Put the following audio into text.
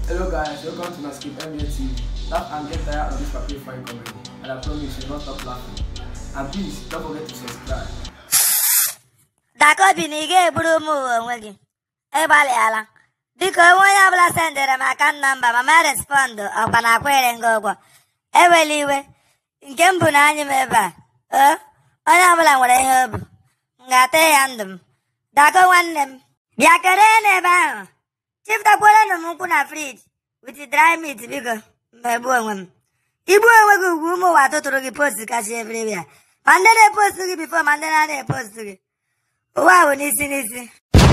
Hello guys, welcome to Nascape NBA TV. Laugh and get tired of this papier fine comedy, and I promise you will not stop laughing. And please, don't forget to subscribe. Dakobi na ị ga-egburu ụmụ ụwa onwe gị ịgbalịala biko onwe onye ọbụla sendere m akan nọmba ma ma respọndụ ọkwa na akwere gị ụgwọ ewela iwe nke m bụ na anyị m ebe a o onye ọbụla nwere ihe o bu m ga-ata ya ndụ m dako nwanne m bịa kere n'ebe ahụ chiftakwuolenụ m nkwụ na friji wit dry meat biko mmegbu onwe m igbu onwe gị ugwu ụmụ ụwa tụtụrụ gị post kacha everywhere ma ndị na-epost gị bifo ma ndị na-ana epost gị ụwa bụ n'isi n'isi